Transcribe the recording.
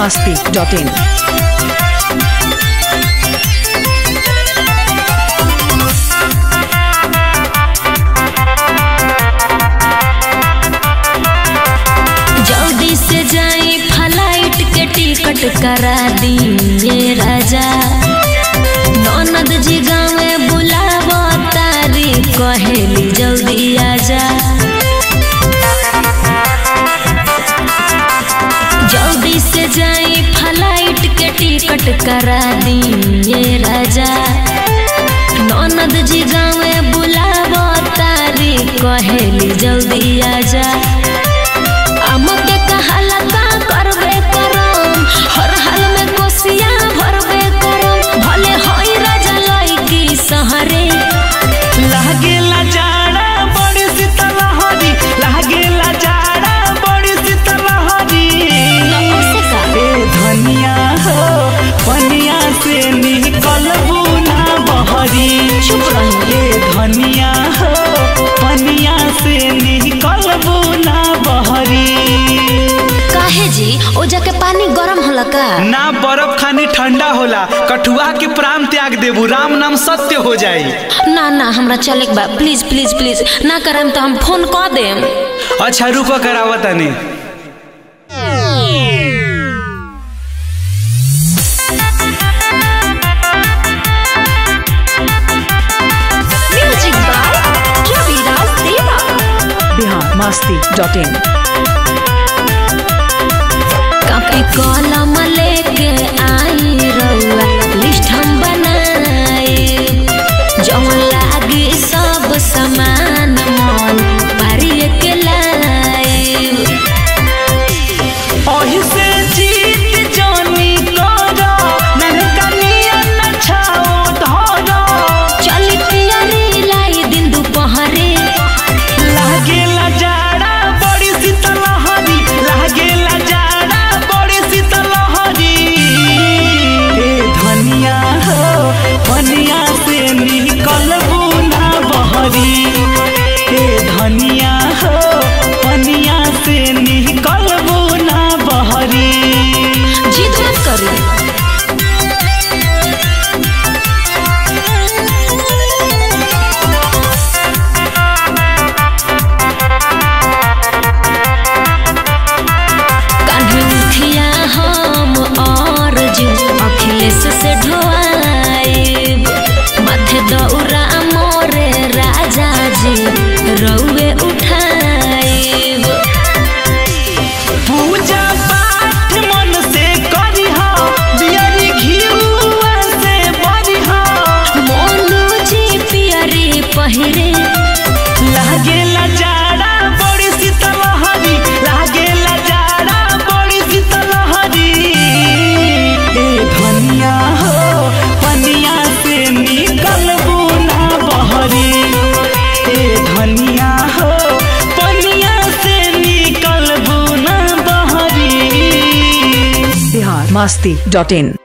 masti.in. जल्दी से जाई फ्लाइट के टिकट करा दिए राजा ननद जी गाँव बुलावो तारी कहेली जल्दी आजा जल्दी से जाई फ्लाइट के टिकट करा दिए राजा ननद जी गाँव बुलावो तारी कहेली जल्दी आजा हमके कहाला का करबे करम हर हाल में कोसिया भरबे करम भले होई राजा लईकी सहरे लागेला जाड़ा बड़ी शीतल हरी लागेला जाड़ा बड़ी शीतल हरी से का ए धनिया हो पनिया से निकलबू ना बहरी चुप रही ए धनिया हो पनिया से निकलबू ना बहरी काहे जी ओ जाके पानी गरम होला का ना बर्फ खानी ठंडा होला कठुआ के प्राण त्याग देबू राम नाम सत्य हो जाई ना ना हमरा चले के बा प्लीज प्लीज प्लीज ना करम तो हम फोन क देम अच्छा रुको करावा तनी म्यूजिक बाय रविराज देवा Bihar masti.in. कापी कलम लेके आई रउआ लिस्ट हम बनाए जौन लागी सब सामान मन पारिए के लाए ओही से जीत जानी करो ननका नियन छाओ धरो चली पियरी लाई दिन दुपहरे लागेला जाड़ा बड़ी शीतल हरी लागेला जाड़ा बड़ी शीतल हरी ए धनिया हो धनिया से निकलबू ना बहरी ए धनिया हो धनिया से निकलबू ना बहरी जिद मत करी कान्हे उठिया हम और जी अखिलेश से ढोआइब माथे दौरा मोरे राजा जी रउए उठाइब पूजा पाठ मन से करिहा बियरी घिउआ से बरिहा मोनू जी पियरी पहिरे लागेला जाड़ा बड़ी शीतल हरी लागेला जाड़ा बड़ी शीतल हरी ए धनिया हो पनिया से निकलबू ना बहरी ए धनिया हो पनिया से निकलबू ना बहरी Bihar masti.in.